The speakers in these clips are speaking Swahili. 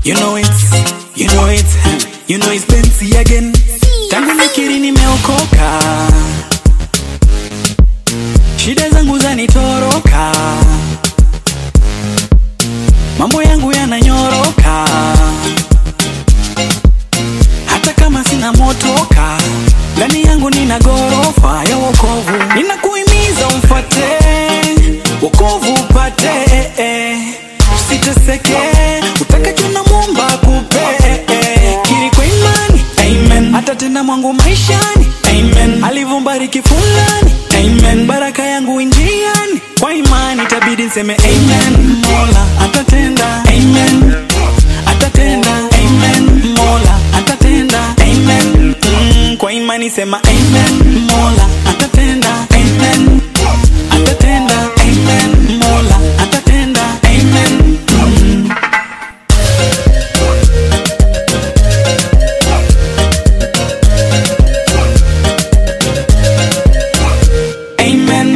You know it, you know it, you know it's Benzi again. Tangu nikiri nimeokoka, shida zangu zanitoroka, mambo yangu yananyoroka, hata kama sina motoka, ndani yangu nina gorofa ya wokovu. Ninakuhimiza umfate wokovu upate, usiteseke, utakacho na Muumba akupe. Kiri kwa imani, amen, atatenda mwangu maishani, amen, alivyobariki fulani, amen, baraka yangu injiani, kwa imani itabidi nseme amen, Mola atatenda, amen, atatenda, amen, Mola atatenda, amen, mm, kwa imani sema amen, Mola atatenda, amen, atatenda, amen, Mola atatenda, amen, mm. Amen.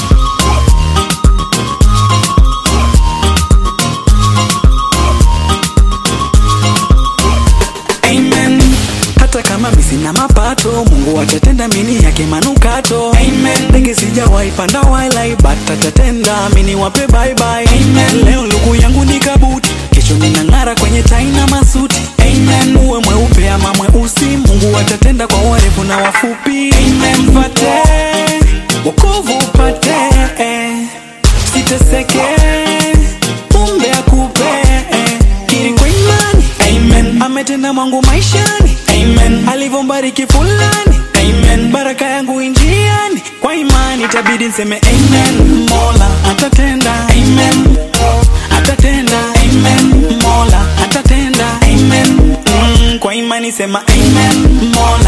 Amen. Hata kama mi sina mapato, Mungu atatenda mini yake manukato. Amen. Ndege sijawahi panda wala but atatenda mini wape bye bye. Amen. Leo luku yangu ni kabuti, kesho ninang'ara kwenye tai na masuti. Amen. Uwe mweupe ama mweusi, Mungu atatenda kwa warefu na wafupi. Amen. Mfate wokovu upate, siteseke, Mungu akupe kiri kwa imani amen ametenda mwangu maishani amen alivyombariki fulani amen baraka yangu injiani kwa imani itabidi nseme amen mola atatenda amen atatenda amen mola atatenda amen mm, kwa imani sema amen mola